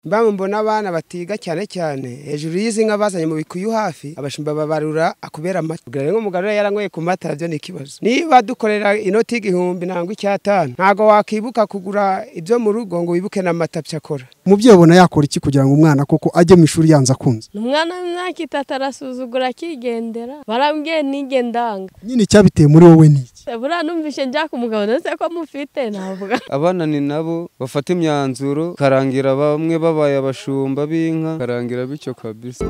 mba mbona abana batiga cyane cyane hejuru y'izi nka bazanye mu bikuyu hafi abashumba babarura akubera amata ubwo nk'umugabo yaranyweye ku mata nabyo ni ikibazo niba dukorera inoti y'igihumbi nangwa icyatanu ntabwo wakibuka kugura ibyo mu rugo ngo wibuke n'amata byakora umubyeyi ubona yakora iki kugira ngo umwana koko ajye mu ishuri yanze akunze umwana w'imyaka itatu arasuzugura akigendera barambwiye nige ndanga nyine icyabiteye muri wowe ni iki buriya numvise njya ku mugabo ndetse ko mufite navuga abana ni nabo bafata imyanzuro karangira bamwe babaye abashumba b'inka karangira bityo kabisa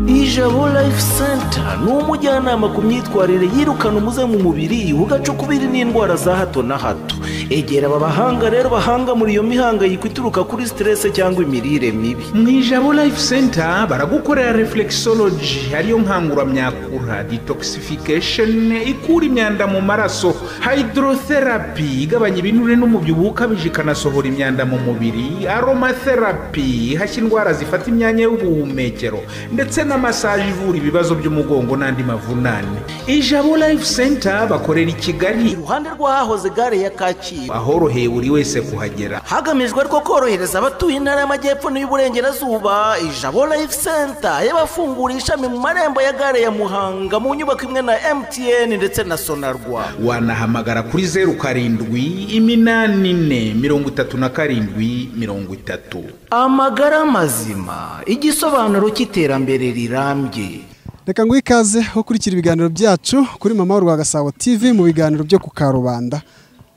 ijabo life center ni umujyanama ku myitwarire yirukana umuze mu mubiri ugacukubiri n'indwara za hato na hato egera aba bahanga rero bahanga muri iyo mihangayiko ituruka kuri siterese cyangwa imirire mibi mu ijabo life center baragukorera reflexology ariyo nkanguramyakura detoxification ikura imyanda mu maraso hydrotherapy igabanya ibinure n'umubyibuho ukabije ikanasohora imyanda mu mubiri aromatherapy ihashya indwara zifata imyanya y'ubuhumekero ndetse na masaje ivura ibibazo by'umugongo n'andi mavunane ijabo life center bakorera i kigali iruhande rw'ahahoze gare ya kacyiru ahoroheye buri wese kuhagera hagamijwe rwo korohereza abatuye intara y'amajyepfo n'iy'uburengerazuba ijabo life center y'abafungura ishami mu marembo ya gare ya muhanga mu nyubako imwe na mtn ndetse na sonarwa wanahamagara kuri zeru karindwi iminani ine mirongo itatu na karindwi mirongo itatu amagara mazima igisobanuro cy'iterambere rirambye reka ngo ikaze ukurikira ibiganiro byacu kuri mama w'u Gasabo tv mu biganiro byo ku karubanda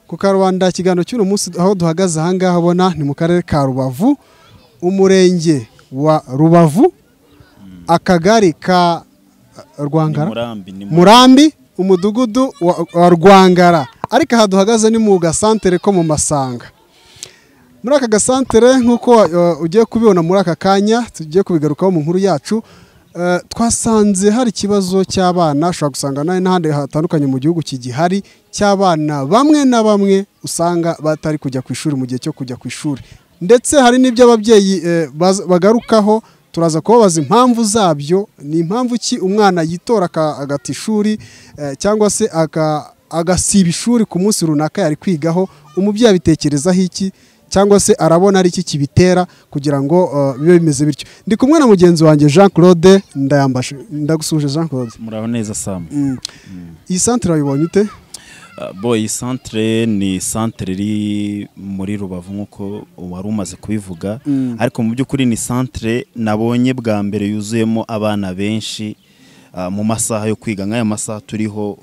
ku karubanda ikiganiro cy'uno munsi aho duhagaze ahangaha ubona ni mu karere ka rubavu umurenge wa rubavu akagari ka rwangara murambi umudugudu wa rwangara ariko aha duhagaze ni mu gasantere ko mu masanga muri aka gasantere nk'uko ugiye kubibona muri aka kanya tugiye kubigarukaho mu nkuru yacu twasanze hari ikibazo cy'abana ushobora gusanga n'ahandi hatandukanye mu gihugu kigihari cy'abana bamwe na bamwe usanga batari kujya ku ishuri mu gihe cyo kujya ku ishuri ndetse hari n'ibyo ababyeyi bagarukaho turaza kubabaza impamvu zabyo ni impamvu ki umwana yitora agata ishuri cyangwa se agasiba ishuri ku munsi runaka yari kwigaho umubyeyi abitekerezaho iki cyangwa se arabona ari iki kibitera kugira ngo bibe bimeze bityo ndi kumwe na mugenzi wanjye jean claude ndayambashe ndagusuje jean claude muraho neza samu iyi santire wayibonye ute bo iyi santire ni santire iri muri rubavu nk'uko wari umaze kubivuga ariko mu by'ukuri ni santire nabonye bwa mbere yuzuyemo abana benshi mu masaha yo kwiga nk'aya masaha turiho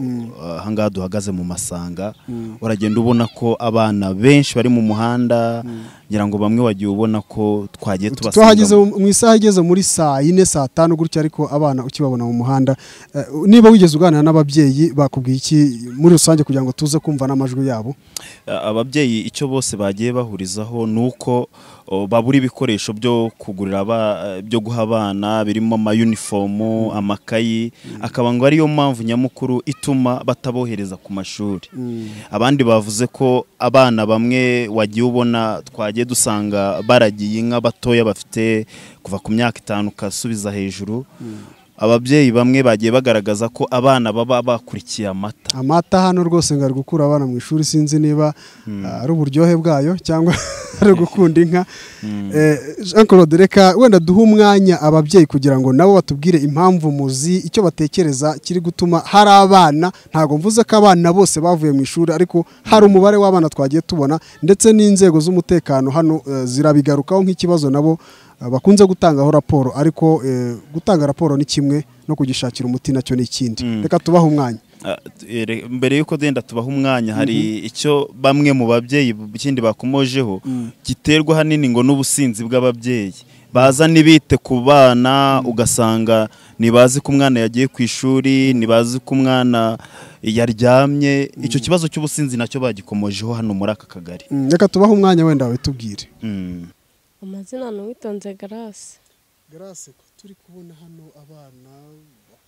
ahangaha duhagaze mu masanga uragenda ubona ko abana benshi bari mu muhanda ngira ngo bamwe wagiye ubona ko twagiye tubasanga twahageze mu isaha igeze muri saa yine saa tanu gutya ariko abana ukibabona mu muhanda niba wigeze uganira n'ababyeyi bakubwiye iki muri rusange kugira ngo tuze kumva n'amajwi yabo ababyeyi icyo bose bagiye bahurizaho ni uko babura ibikoresho byo kugurira byo guha abana birimo amayunifomu amakayi akaba ngo ariyo mpamvu nyamukuru ituma batabohereza ku mashuri abandi bavuze ko abana bamwe wagiye ubona twagiye dusanga baragiye inka batoya bafite kuva ku myaka itanu ukasubiza hejuru ababyeyi bamwe bagiye bagaragaza ko abana baba bakurikiye amata amata hano rwose ngo ari gukura abana mu ishuri sinzi niba ari uburyohe bwayo cyangwa ari gukunda inka jean claude reka wenda duhe umwanya ababyeyi kugira ngo nabo batubwire impamvu muzi icyo batekereza kiri gutuma hari abana ntabwo mvuze ko abana bose bavuye mu ishuri ariko hari umubare w'abana twagiye tubona ndetse n'inzego z'umutekano hano zirabigarukaho nk'ikibazo nabo bakunze gutangaho raporo ariko gutanga raporo ni kimwe no kugishakira umuti nacyo ni ikindi reka tubahe umwanya mbere y'uko genda tubaha umwanya hari icyo bamwe mu babyeyi ikindi bakomojeho giterwa ahanini ngo n'ubusinzi bw'ababyeyi baza n'ibite ku bana ugasanga ntibazi ko umwana yagiye ku ishuri ntibazi ko umwana yaryamye icyo kibazo cy'ubusinzi nacyo bagikomojeho hano muri aka kagari reka tubahe umwanya wenda wawe tubwire amazina ni uwitonze garase garase ko turi kubona hano abana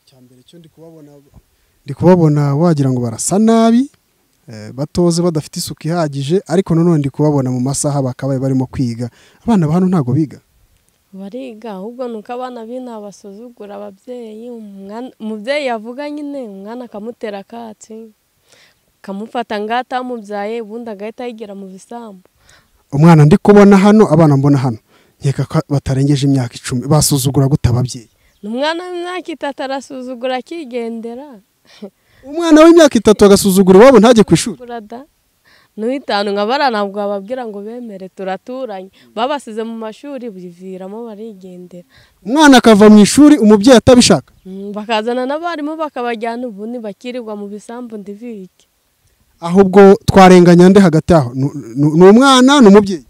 cyambere cyo ndi kubabona ndi kubabona wagira ngo barasa nabi batoze badafite isuku ihagije ariko nanone ndi kubabona mu masaha bakabaye barimo kwiga abana ba hano ntabwo biga bariga ahubwo ni uko abana b'inaha basuzugura ababyeyi umubyeyi yavuga nyine umwana akamutera akatsi akamufata ngaho atamubyaye ubundi agahita yigira mu bisambu umwana ndi kubona hano abana mbona hano nkeka ko batarengeje imyaka icumi basuzugura gute ababyeyi ni umwana w'imyaka itatu arasuzugura akigendera umwana w'imyaka itatu agasuzugura iwabo ntajye ku ishuri burada n'uwitanu nka bara ntabwo bababwira ngo bemere turaturanye babasize mu mashuri biviramo barigendera umwana akava mu ishuri umubyeyi atabishaka Mm, bakazana n'abarimu bakabajyana ubundi bakirirwa mu bisambu ndibike ahubwo twarenganya nde hagati aho Ni- ni- ni umwana ni umubyeyi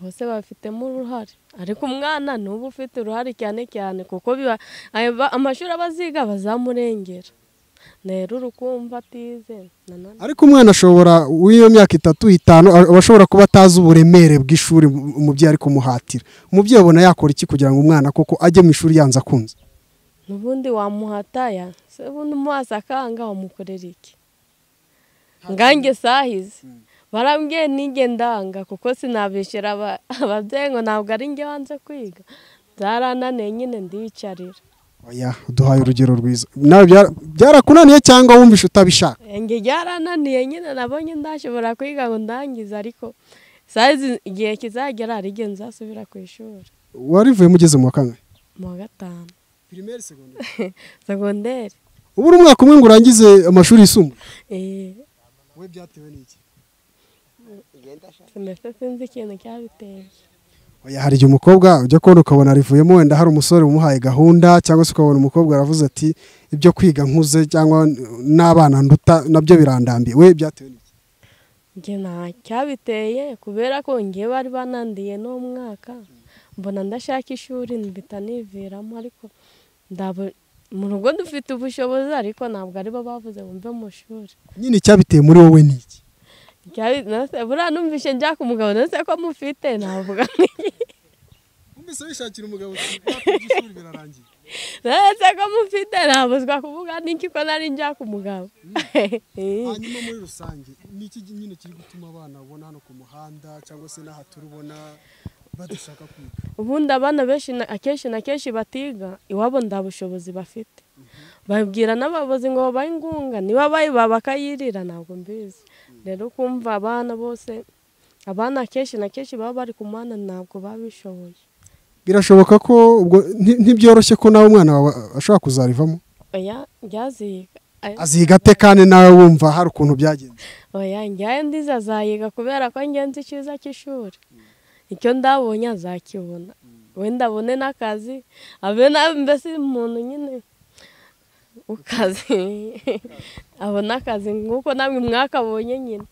bose babifitemo uruhare ariko umwana ni uba ufite uruhare cyane cyane kuko biba aya ba- amashuri abaziga bazamurengera rero urukumva atize nanone ariko umwana ashobora w'iyo myaka itatu itanu a- aba ashobora kuba atazi uburemere bw'ishuri um- umubyeyi ari kumuhatira umubyeyi abona yakora iki kugira ngo umwana koko ajye mu ishuri yanze akunze n'ubundi wamuhataya se ubundi umuhasa akanga wamukorera iki ngange sahize barambwiye nige ndanga kuko sinabishyura aba- ababyeyi ngo ntabwo ari njye wanze kwiga byarananiye nyine ndiyicarira oya duhaye urugero rwiza nawe byara- byarakunaniye cyangwa wumvishe utabishaka njye byarananiye nyine nabonye ndashobora kwiga ngo ndangize ariko sahize igihe kizagera hari igihe nzasubira ku ishuri warivuyemo ugeze mu wa kangahe mu wa gatanu segonderi ubu uri umwaka umwe ngo urangize amashuri yisumbuye eh, we byatewe n'iki sinese sinzi ikintu cyabiteye oya hari igihe umukobwa ujya kubona ukabona arivuyemo wenda hari umusore umuhaye gahunda cyangwa se ukabona umukobwa aravuze ati ibyo kwiga nkuze cyangwa n'abana nduta nabyo birandambiye we byatewe n'iki njye nta cyabiteye kubera ko ngewe bari banandiye n'uwo mwaka mbona ndashaka ishuri mpita niviramo ariko ndabo- mu rugo dufite ubushobozi ariko ntabwo aribo bavuze bumve mu shuri nyine icyabiteye muri wowe ni iki Cyabi- nase buriya numvishe njya ku mugabo ndetse ko mufite navuga nti umbese wishakira umugabo by'ishuri birarangiye ndetse ko mufite nabuzwa kuvuga n'iki ko nari njya ku mugabo hanyuma muri rusange ni iki nyine kiri gutuma abana babona hano ku muhanda cyangwa se n'aha turubona badashaka kwiga ubundi abana benshi na- akenshi na kenshi batiga iwabo nta bushobozi bafite babwira n'abayobozi ngo babahe ingunga niba bayibaha bakayirira ntabwo mbizi rero ukumva abana bose abana akenshi na kenshi baba bari ku mwana ntabwo baba bishoboye birashoboka ko ubwo nti- ntibyoroshye ko nawe umwana wawe ashobora kuzarivamo oya njyaziga Ay- aziga ate kandi nawe wumva hari ukuntu byagenze oya njyaye ndiza azayiga kubera ko ngenzi icyiza cy'ishuri icyo ndabonye azakibona wenda abone n'akazi abe na- mbese umuntu nyine ukazi abona akazi nk'uko namwe mwakabonye nyine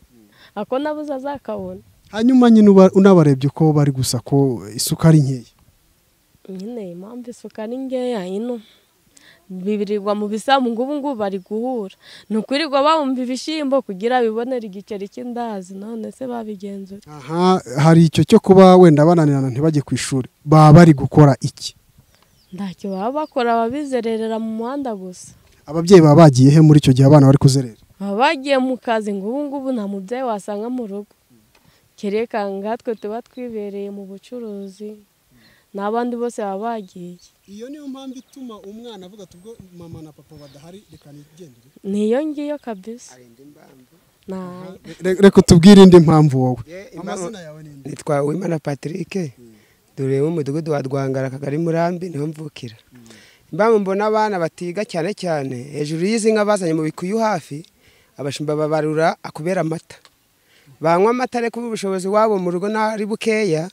ako nabuze azakabona hanyuma nyine uba- unabarebye uko bari gusa ko isuka ari nkeya nyine impamvu isuka ni ngeya ino bibirirwa mu bisambu ngo ubu ngubu bari guhura ni ukwirirwa bawumva ibishyimbo kugira bibonere igiceri cy'indazi none se babigenzura aha hari icyo cyo kuba wenda bananirana ntibajye ku ishuri baba bari gukora iki ntacyo baba bakora babizererera mu muhanda gusa ababyeyi baba bagiye he muri icyo gihe abana bari kuzerera baba bagiye mu kazi ngo ubu ngubu nta mubyeyi wasanga mu rugo kereka ngatwe tuba twibereye mu bucuruzi n'abandi bose baba bagiye iyo niyo mpamvu ituma umwana avuga ati ubwo mama na papa badahari reka nigendere niyo ngiyo kabisa nta reka utubwire indi mpamvu wowe Ye, impamvu- amazina yawe ni indi nitwa uwimana patrick dore mu mudugudu wa rwangara akagari murambi niho mvukira impamvu mbona abana batiga cyane cyane hejuru y'izi nka bazanye mu bikuyu hafi abashumba babarura akubera amata banywa amata ariko ubushobozi wabo mu rugo nari bukeya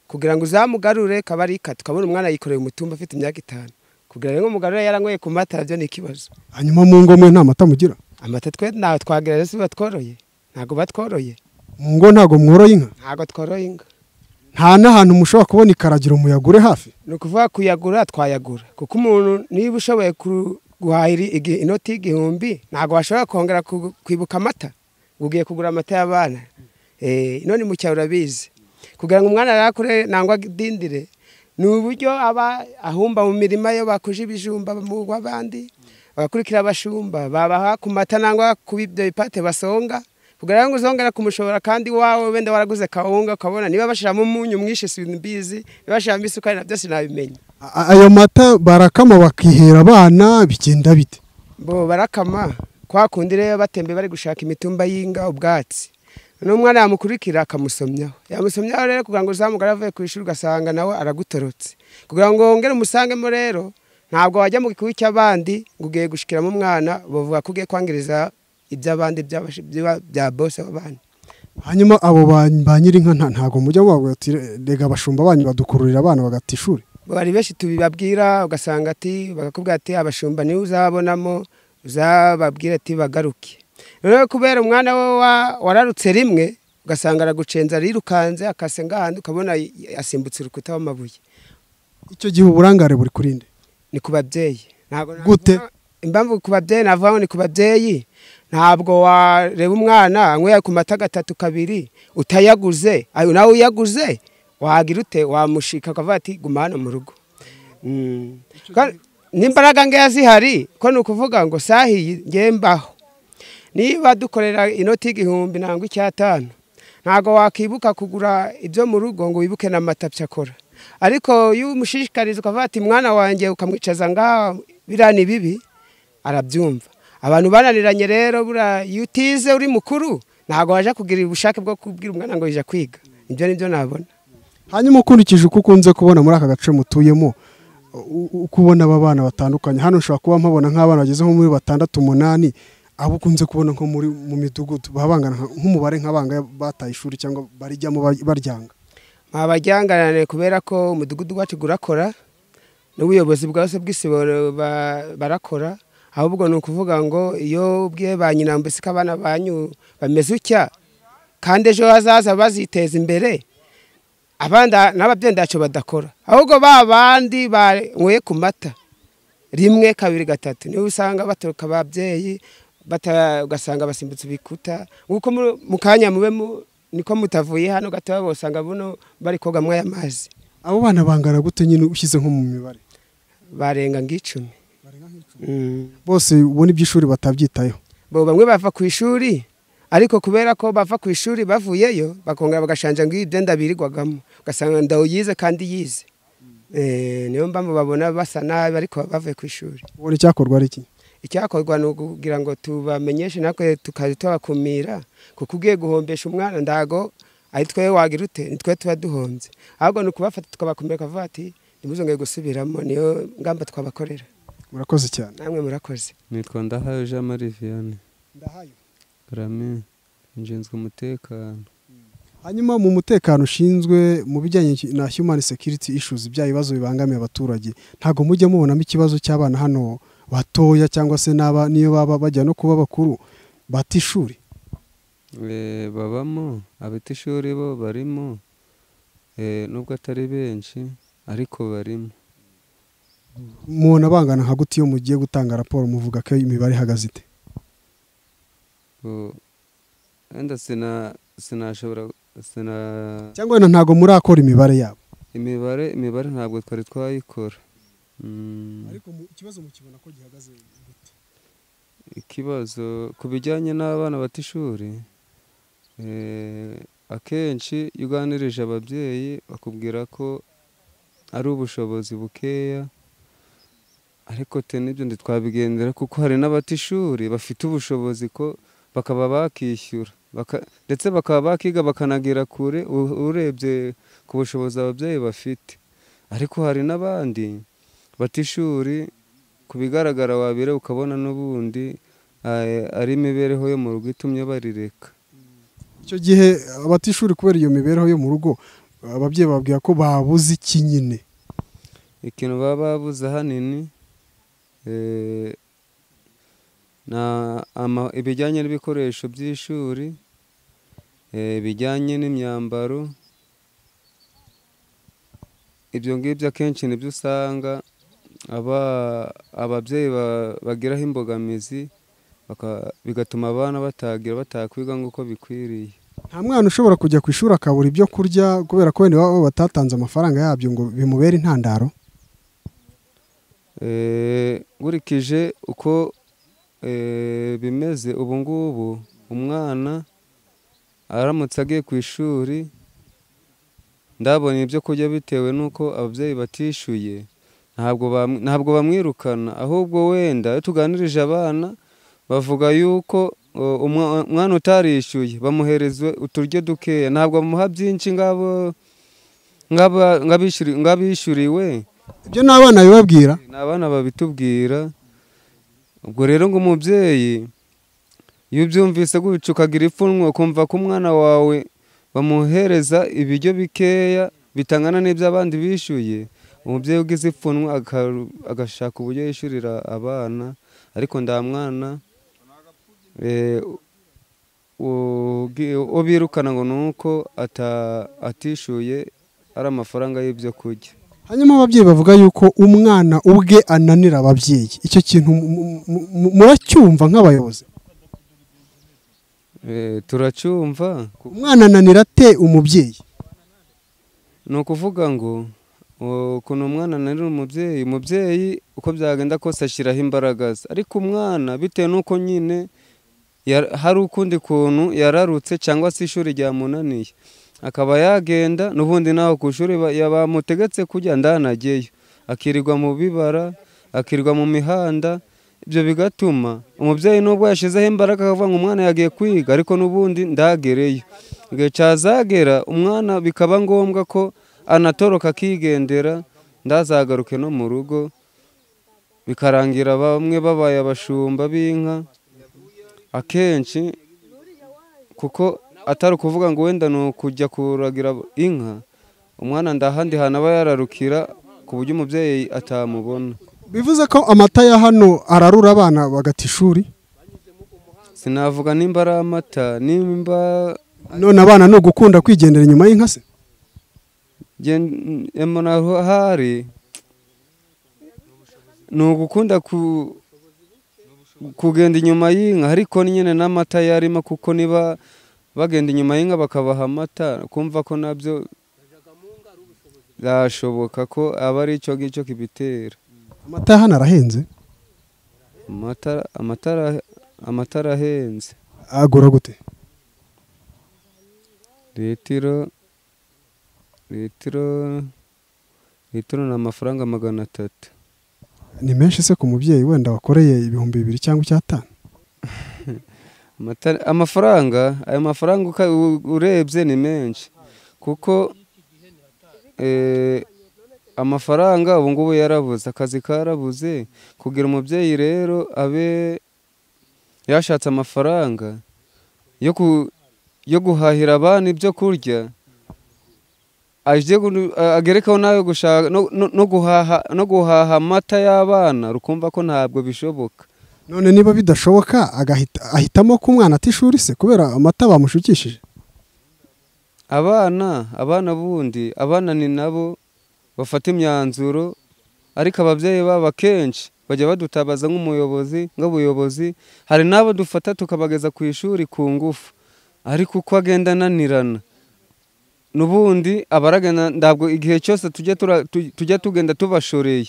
kugira ngo uzamugarure kabarika tukabona umwana yikoreye umutumba afite imyaka itanu kugira ngo umugarure yaranyweye ku mata nabyo ni ikibazo hanyuma mu ngo mwe nta mata mugira amata twe ntawe twagerera si batworoye ntabwo batworoye mu ngo ntabwo mworoye inka ntabwo tworoye inka nta n'ahantu mushobora kubona ikaragiro muyagure hafi ni ukuvuga kuyagura twayagura kuko umuntu niba ushoboye ku- guhahira igi- inoti y'igihumbi ntabwo washobora kongera ku- kwibuka amata ngo ugiye kugura amata y'abana Eh, none mu cyaro urabizi kugira ngo umwana arakure nangwa adindire ni uburyo aba ahumba mu mirima yo bakuje ibijumba mu w'abandi bagakurikira abashumba babaha ku mata nangwa ku ibyo bipate basonga kugira ngo uzongera kumushobora kandi wawe wenda waraguze kawunga ukabona niba bashyiramo umunyu mwinshi simbizi niba bashyiramo isukari na byose ntabimenye A- ayo mata barakama bakihera abana bigenda bite bo barakama kwa kundi rero batembe bari gushaka imitumba y'inga ubwatsi n'umwana yamukurikira akamusomyaho yamusomyaho rero kugira ngo uzamugare avuye ku ishuri ugasanga nawe aragutorotse kugira ngo wongere umusangemo rero ntabwo wajya mu gikuyu cy'abandi ngo ugiye gushikiramo umwana bavuga ko ugiye kwangiriza iby'abandi by'abashi- by'aba- bya bose w'abandi hanyuma abo ba- ba nyirinka nta- ntabwo mujya mubavuga ati rega abashumba banyu badukururira abana bagata ishuri bari benshi tubibabwira ugasanga ati bakakubwira ati abashumba niwe uzabonamo uzababwira ati bagaruke rero kubera umwana we wa- wararutse rimwe ugasanga aragucenza arirukanze akase ngahandi ukabona y- yasimbutse urukuta w'amabuye icyo gihe uburangare buri kuri nde ni ku babyeyi ntabwo Gute? navuga- impamvu ku babyeyi navuga ngo ni ku babyeyi ntabwo wareba umwana anyweye ku mata gatatu kabiri utayaguze ayo nawe uyaguze wagira ute wamushika akavuga ati guma hano mu rugo Mm. Kandi n'imbaraga nkeya zihari ko ni ukuvuga ngo sahiye ngewe mbaho niba dukorera inoti y'igihumbi ntabwo icyatanu ntabwo wakibuka kugura ibyo mu rugo ngo wibuke n'amata akora ariko iyo umushishikariza ukavuga ati mwana wanjye ukamwicaza ngaha biriya ni bibi arabyumva abantu bananiranye rero buriya iyo utize uri mukuru ntabwo wajya kugira ubushake bwo kubwira umwana ngo jya kwiga ibyo ni byo nabona hanyuma ukurikije uko ukunze kubona muri aka gace mutuyemo u- u- uko ubona aba bana batandukanye hano ushobora kuba mpabona nk'abana bageze nko muri batandatu umunani abo ukunze kubona nko muri mu midugudu baba bangana nka- nk'umubare nk'abanga bataye ishuri cyangwa barijyamo ba- baryanga abajyanganane kubera ko umudugudu wacu urakora n'ubuyobozi bwose bw'isibo ba- barakora ahubwo ni ukuvuga ngo iyo ubwiye ba nyina mbese ko abana banyu bameze utya kandi ejo hazaza baziteza imbere abandi n'ababyeyi ntacyo badakora ahubwo ba bandi banyweye ku mata rimwe kabiri gatatu niho usanga baturuka ababyeyi bata- ugasanga basimbutse ibikuta nk'uko mu- mu kanya mube mu- niko mutavuye hano gatoya usanga buno bari koga mwaya mazi abo bana bangana gute nyine ushyize nko mu mibare barenga ng'icumi Mm. bose ubona iby'ishuri batabyitayeho bo bamwe bava ku ishuri ariko kubera ko bava ku ishuri bavuyeyo bakongera bagashanja ngo ibyo ndabirirwagamo ugasanga ndawuyize kandi yize Eh, niyo mpamvu babona basa nabi ariko bavuye ku ishuri ubona icyakorwa ari iki icyakorwa ni ukugira ngo tubamenyeshe natwe tukajya tubakumira kuko ugiye guhombesha umwana ntago ari twe wagira ute ni twe tuba duhombye ahubwo ni ukubafata tukabakumira bakavuga ati ntimuzongere gusubiramo niyo ngamba twabakorera murakoze cyane namwe murakoze nitwa ndahayo jean marie vianney rami nshinzwe umutekano hanyuma mu mutekano ushinzwe mu bijyanye na human security issues bya bibazo bibangamiye abaturage ntabwo mujya mubonamo ikibazo cy'abana hano batoya cyangwa se n'aba niyo baba bajya no kuba bakuru bata ishuri Eh, babamo abatishuri bo barimo eh, nubwo atari benshi ariko barimo mubona bangana nka gute iyo mugiye gutanga raporo muvuga ko imibare ihagaze ite Bo- wenda sina sinashobora sina cyangwa wenda ntabwo murakora imibare yabo imibare imibare ntabwo twari twayikora Mm, ikibazo mukibona ko gihagaze gute ikibazo ku bijyanye n'abana bata ishuri eh, akenshi iyo uganirije ababyeyi bakubwira ko ari ubushobozi bukeya ariko te n'ibyo ntitwabigendera kuko hari n'abata ishuri bafite ubushobozi ko bakaba bakishyura baka- ndetse bakaba bakiga bakanagira kure u- urebye ku bushobozi ababyeyi bafite ariko hari n'abandi bata ishuri ku bigaragara wabire ukabona n'ubundi eh, ari imibereho yo mu rugo itumye barireka icyo gihe abatishuri kubera iyo mibereho yo mu rugo ababyeyi bababwira ko babuze iki nyine ikintu baba babuze ahanini eh, na- ama- ibijyanye n'ibikoresho by'ishuri eh, bijyanye n'imyambaro ibyo ngibyo akenshi nibyo usanga aba- ababyeyi ba- bagiraho imbogamizi baka- bigatuma abana batagira batakwiga nk'uko bikwiriye nta mwana ushobora kujya ku ishuri akabura ibyo kurya kubera ko wenda iwabo batatanze amafaranga yabyo ngo bimubere intandaro Eh, nkurikije uko eh, bimeze ubu ngubu umwana aramutse agiye ku ishuri ndabona ibyo kurya bitewe n'uko ababyeyi batishyuye ntabwo bam- ntabwo bamwirukana ahubwo wenda iyo tuganirije abana bavuga yuko o, umwa- umwana utarishyuye bamuhereza uturyo dukeya ntabwo bamuha byinshi ngabo ng'aba- ng'abishyuri- ng'abishyuriwe ibyo ni abana bibabwira ni abana babitubwira ubwo rero ngo umubyeyi iyo ubyumvise gutyo ukagira ipfunwe ukumva ko umwana wawe bamuhereza ibiryo bikeya bitangana n'ibyo abandi bishyuye umubyeyi ugize ipfunwe aka- agashaka uburyo yishyurira abana ariko nta mwana eh, ugi- uwo birukana ngo ni uko ata- atishyuye ari amafaranga y'ibyo kurya hanyuma ababyeyi bavuga yuko umwana ubwe ananira ababyeyi icyo kintu mu- mu- mu- mu- muracyumva nk'abayobozi Eh, turacyumva ku- umwana ananira ate umubyeyi ni ukuvuga ngo o- ukuntu umwana ananira umubyeyi umubyeyi uko byagenda kose ashyiraho imbaraga ze ariko umwana bitewe n'uko nyine yar- hari ukundi kuntu yararutse cyangwa se ishuri ryamunaniye akaba yagenda n'ubundi naho ku ishuri ba- ya- bamutegetse kujya ndanageyo akirirwa mu bibara akirirwa mu mihanda ibyo bigatuma umubyeyi nubwo yashyizeho imbaraga akavuga ngo umwana yagiye kwiga ariko n'ubundi ndagereyo igihe cyazagera umwana bikaba ngombwa ko anatoroka akigendera ndazagaruke no mu rugo bikarangira bamwe babaye abashumba b'inka akenshi kuko atari ukuvuga ngo wenda ni ukujya kuragira inka umwana ndahandi hantu aba yararukira ku buryo umubyeyi atamubona bivuze ko amata ya hano ararura abana bagata ishuri sinavuga nimba ari amata nimba none abana ni ugukunda kwigendera inyuma y'inka se emona hari ni ugukunda ku- kugenda inyuma y'inka ariko nyine n'amata yarimo kuko niba bagenda inyuma y'inka bakabaha amata kumva ko nabyo byashoboka ko aba ari icyo ngicyo kibitera amata ya hano arahenze amata amatara- amatara ahenze agura gute litiro litiro litiro ni amafaranga magana atatu ni menshi se ku mubyeyi wenda wakoreye ibihumbi bibiri cyangwa icyatanu Amata- amafaranga ayo mafaranga uka- u- urebye ni menshi kuko eh, amafaranga ubu ngubu yarabuze akazi karabuze kugira umubyeyi rero abe yashatse amafaranga yo ku- yo guhahira abana ibyo kurya ajye gu- a- agerekeho nawe gushaka no- no- no guhaha no guhaha amata y'abana rukumva ko ntabwo bishoboka none niba bidashoboka agahita ahitamo ko umwana ata ishuri se kubera amata bamushukishije abana abana bundi abana ni nabo bafata imyanzuro ariko ababyeyi babo akenshi bajya badutabaza nk'umuyobozi nk'ubuyobozi hari n'abo dufata tukabageza ku ishuri ku ngufu ariko uko agenda ananirana n'ubundi abaragana ntabwo igihe cyose tujya tura- tu- tujya tugenda tubashoreye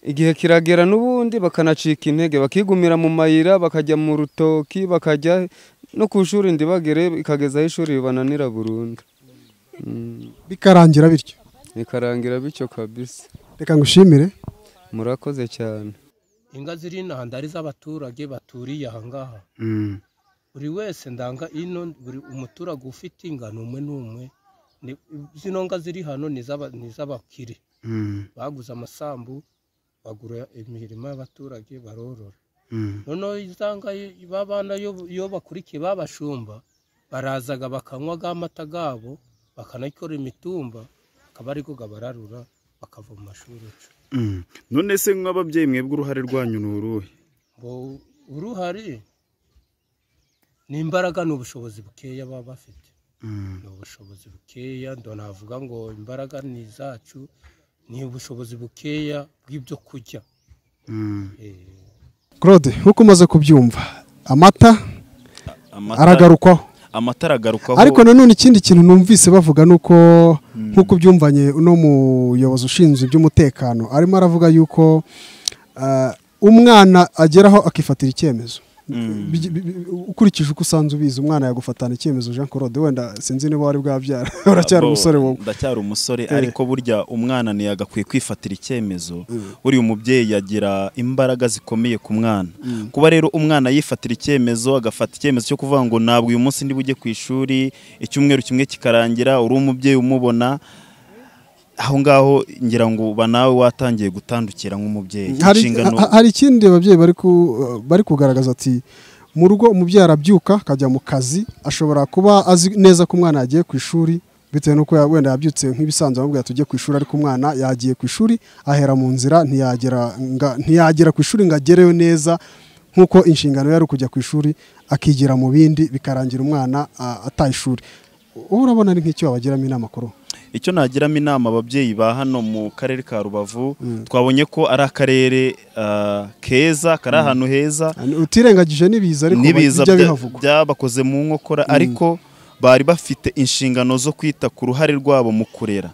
igihe kiragera n'ubundi bakanacika intege bakigumira mu mayira bakajya mu rutoki bakajya no ku ishuri ndibagere ikagezaho ishuri ribananira burundu Mm, bikarangira bityo bikarangira bityo kabisa reka ngushimire murakoze cyane inka ziri inaha ndari z'abaturage baturiye ahangaha buri wese ndanga ino buri umuturage ufite inga ni umwe n'umwe Ni- zino nga ziri hano ni iz'aba- ni iz'abakire baguze amasambu bagura imirima y'abaturage barorora noneho iza nka babana iyo bakurikiye babashumba barazaga bakanywa ga mata gabo bakanakora imitumba akaba ariko gabararura bakava mu mashuri yacu none se nk'ababyeyi mwebwe uruhare rwanyu ni uruhe ngo uruhare ni imbaraga ni ubushobozi bukeya baba bafite ni ubushobozi bukeya ndo navuga ngo imbaraga ni izacu ni ubushobozi bukeya bw'ibyo kurya Eh, claude nk'uko umaze kubyumva amata aragarukwaho amata aragarukaho ariko nanone ikindi kintu numvise bavuga ni uko nk'uko ubyumvanye uno muyobozi ushinzwe iby'umutekano arimo aravuga yuko ah, umwana ageraho akifatira icyemezo Bigi- bi- bi- ukurikije uko usanze ubizi umwana yagufatana icyemezo Jean Claude wenda sinzi niba wari bwabyara uracyari Abo, umusore wowe ndacyari umusore Eh. ariko burya umwana ntiyagakwiye kwifatira icyemezo buriya umubyeyi yagira imbaraga zikomeye ku mwana kuba rero umwana yifatira icyemezo agafata icyemezo cyo kuvuga ngo ntabwo uyu munsi ndi bujye ku ishuri icyumweru kimwe kikarangira uri umubyeyi umubona aho ngaho ngira ngo uba nawe watangiye gutandukira nk'umubyeyi hari, inshingano ha- hari ikindi ababyeyi bari, ku, bari kugaragaza ati mu rugo umubyeyi arabyuka akajya mu kazi ashobora kuba azi neza ko umwana yagiye ku ishuri bitewe n'uko ya- wenda yabyutse nk'ibisanzwe amubwira tujye ku ishuri ariko umwana yagiye ku ishuri ahera mu nzira ntiyagera, nga- ntiyagera ku ishuri ngo agereyo neza nk'uko inshingano ye ari ukujya ku ishuri akigira mu bindi bikarangira umwana a- ataye ishuri ubu urabona ari nk'icyo wabagiramo inama kuri ubu icyo nagiramo inama ababyeyi ba hano mu karere ka rubavu twabonye ko ari akarere ah, keza kari ahantu heza utirengagije n'ibiza ariko n'ibiza bijya bya- bihavugwa byabakoze mu nkokora ariko bari bafite inshingano zo kwita ku ruhare rwabo mu kurera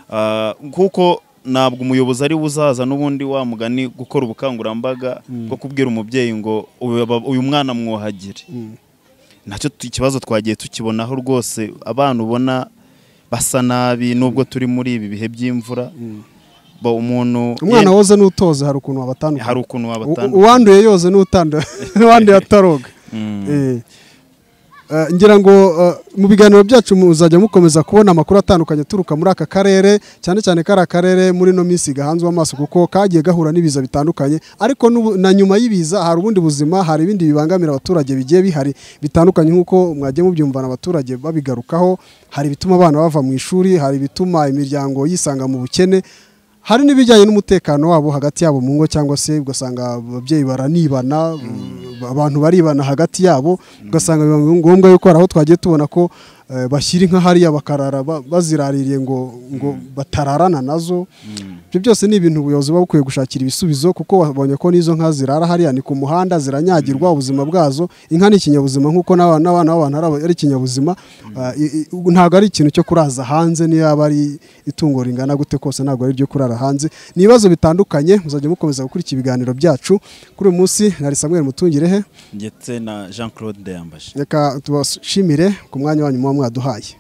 Ah, kuko ntabwo umuyobozi ari buzaza n'ubundi wa mugani gukora ubukangurambaga bwo kubwira umubyeyi ngo "Uyu baba- uyu mwana mwuhagire nacyo tu- ikibazo twagiye tukibonaho rwose abana ubona basa nabi nubwo turi muri ibi bihe by'imvura bo umuntu umwana woza n'utoze hari ukuntu wabatandukanya hari ukuntu U- wabatandukanye uwanduye yoze n'utanduye n'uwanduye ataroga Eh. Eh, ngira ngo eh, mu biganiro byacu muzajya mukomeza kubona amakuru atandukanye aturuka muri aka karere cyane cyane kari akarere muri ino minsi gahanzwe amaso kuko kagiye gahura n'ibiza bitandukanye ariko n'ubu- na nyuma y'ibiza hari ubundi buzima hari ibindi bibangamira abaturage bigiye bihari bitandukanye nk'uko mwagiye mubyumvana abaturage babigarukaho hari ibituma abana bava mu ishuri hari ibituma imiryango yisanga mu bukene hari n'ibijyanye n'umutekano wabo hagati yabo mu ngo cyangwa se ugasanga ababyeyi baranibana abantu baribana hagati yabo ugasanga biba ngombwa yuko hari aho twagiye tubona ko eh, bashyira inka hariya bakarara ba- baziraririye ngo ngo batararana nazo ibyo byose ni ibintu ubuyobozi buba bukwiye gushakira ibisubizo kuko babonye ko n'izo nka zirara hariya ni ku muhanda ziranyagirwa ubuzima bwazo inka ni ikinyabuzima nk'uko n'abana n'abana b'abantu ari- ari ikinyabuzima Ah, i- i- ubu ntabwo ari ikintu cyo kuraza hanze niyo yaba ari itungo ringana gute kose ntabwo ari iryo kurara hanze ni ibibazo bitandukanye muzajya mukomeza gukurikira ibiganiro byacu kuri uyu munsi nari Samuel Mutungirehe ndetse na jean claude ndayambaje reka tubashimire ku mwanya wanyu muba mwaduhaye